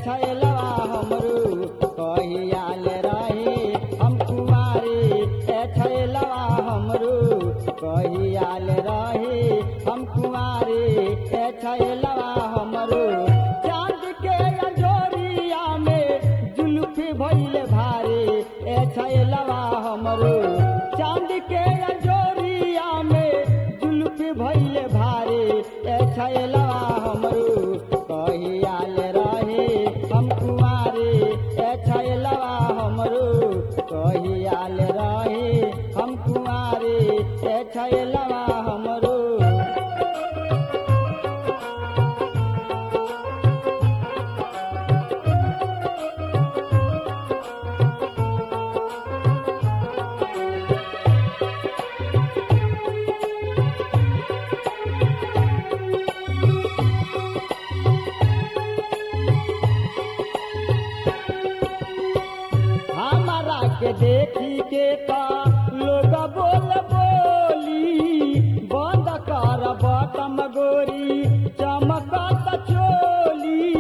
छैलवा हमरू कहियाल रही हम कुमारी ए छैलवा हमरू कहियाल रही हम कुमारी ए छैलवा हमरू चांद के अंजोरिया में जुल्फी भइल भारी ए छैलवा हमरू चांद के अंजोरिया में जुल्फी भइल भारी ए छैलवा हमरू कहियाल रही हम कुमारी ए छैलवा हमरू कहियाल रही हम कुमारी ए छैलवा हमरू हमारा के देखी के ता लोग बोल बोली बंद कर बटम गोरी चमकत चोली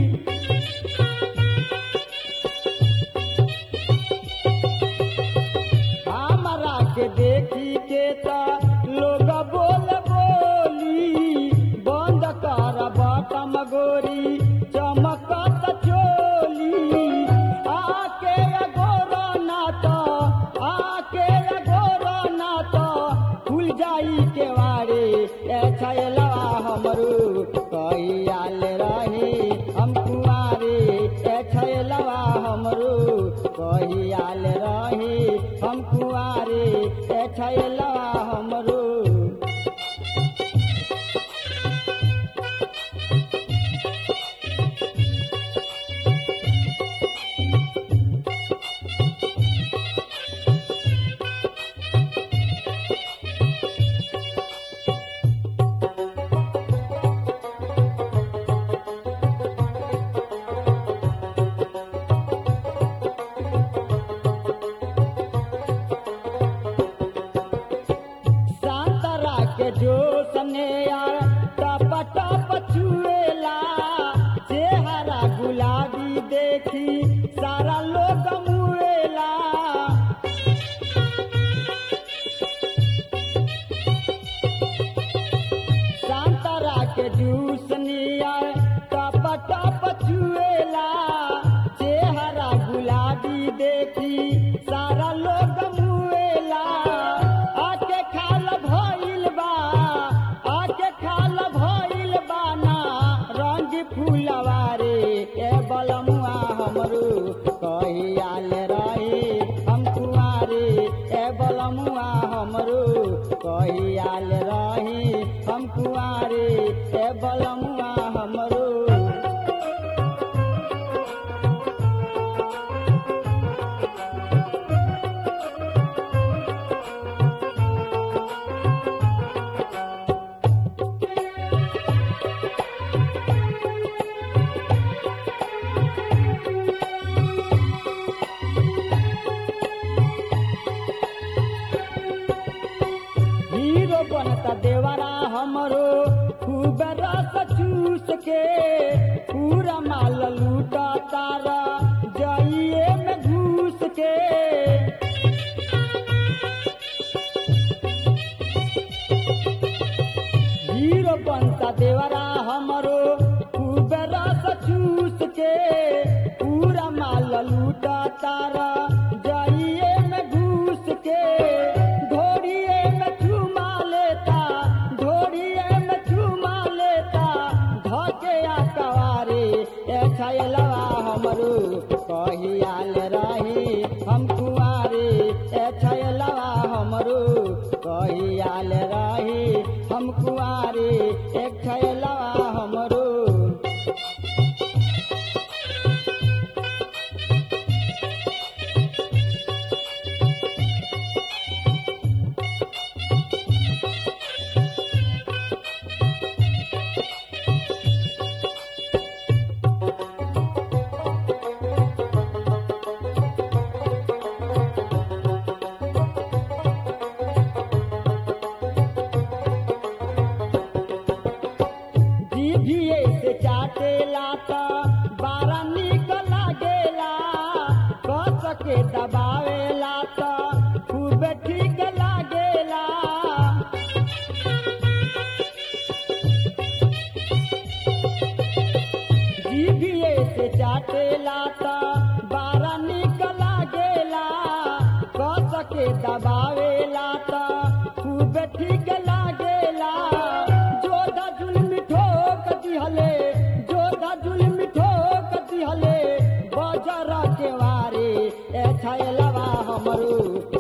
हमारा के देखी के ता लोग बोल बोली बंद कर बटम गोरी चमकत चोली आके गोरा नाता आके गोरा नाता खुल जाई के वारे ए छैलवा हमरू कहियाल रही हम कुआरे ए छैलवा हमरू कहियाल रही हम कुआरे ए छैलवा हमरू संतरा के जो सने यार टप टप छुएला चेहरा गुलाबी देखी सारा लोग मुएला संतरा के जूस नियर टप टप छुएला चेहरा गुलाबी देखी सारा लोग मुएला आके खाल भइल बा आके खाल भइल बा ना रंग फूलवारे ए बलमुआ हमरू कहियाल रही हम कुआरे ए बलमुआ हमरू कहियाल रही हम कुआरे ए बलमुआ हमरू हीरो बनता देवरा हमरो खूब रस चूस के पूरा माल लूटा तारा जाइए में घूस के हीरो बनता देवरा हमरो खूब रस चूस के पूरा माल लूटा तारा जाइए में घूस के ढोरिए में चुमा लेता ढोरिए में चुमा लेता धके आ कवारे ए छैलवा हमरो कहियाल रही हम कुआरे ए छैलवा हमरो कहियाल रही हम कुआरे एक छैलवा हमरो के दबावेला तो खूब ठीक लागेला जीभिए से चाटेला तो बारा निक लागेला कस के दबावेला तो खूब ठीक लागेला जोधा जुल्म ठोक दिहले जोधा जुल्म ठोक दिहले बजर के वारे ए छैलवा हमरो